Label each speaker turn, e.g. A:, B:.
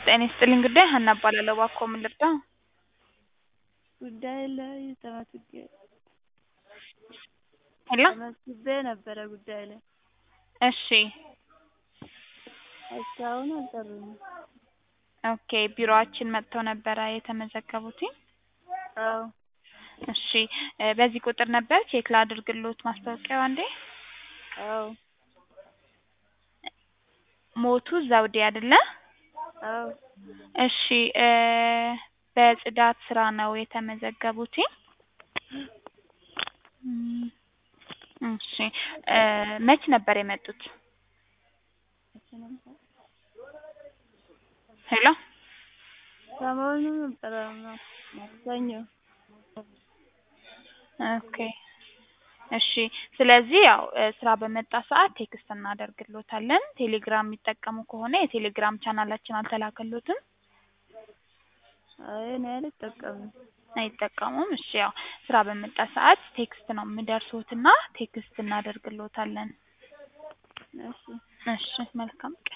A: ጤና ይስጥልኝ ጉዳይ ሀና እባላለሁ። እባክዎ ምን ልርዳ?
B: ጉዳይ ላይ ተመስግቤ
A: ሄሎ
B: ተመስግቤ ነበረ ጉዳይ ላይ
A: እሺ
B: እስካሁን አልጠሩኝም።
A: ኦኬ ቢሮአችን መጥተው ነበረ የተመዘገቡትኝ?
B: አዎ
A: እሺ እ በዚህ ቁጥር ነበር ቼክ ላድርግልዎት ማስታወቂያው አንዴ?
B: አዎ
A: ሞቱ ዘውዴ አይደለ?
B: አዎ
A: እሺ እ በጽዳት ስራ ነው የተመዘገቡትኝ? እም እሺ እ መች ነበር የመጡት? ሄሎ
B: ሰሞኑን ነበረ ማክሰኞ
A: ኦኬ እሺ ስለዚህ ያው እ ስራ በመጣ ሰዓት ቴክስት እናደርግልዎታለን። ቴሌግራም የሚጠቀሙ ከሆነ የቴሌግራም ቻናላችን አልተላከልዎትም?
B: አይ እኔ አልጠቀምም።
A: አይጠቀሙም? እሺ ያው ስራ በመጣ ሰዓት ቴክስት ነው የሚደርሶትና ቴክስት እናደርግልዎታለን።
B: እሺ
A: እሺ መልካም ቀን